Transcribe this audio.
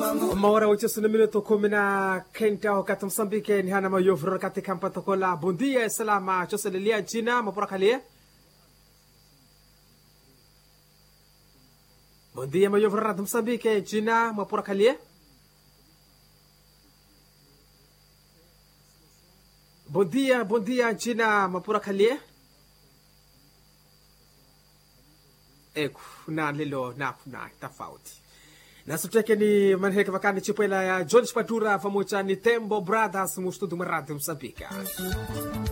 uma hora oito na minuto kumi na kenda wakati msambike ni hana mayovro katika mpatokola bondia salama choselelia jina maporakalie bondia mayovro rad msambike jina maporakalie bondia bondia jina maporakalie eku na lilo na kuna tofauti na suteke ni manheka vakani chipwela ya George Patura pamoja ni Tembo Brothers mustudu maradi Msambika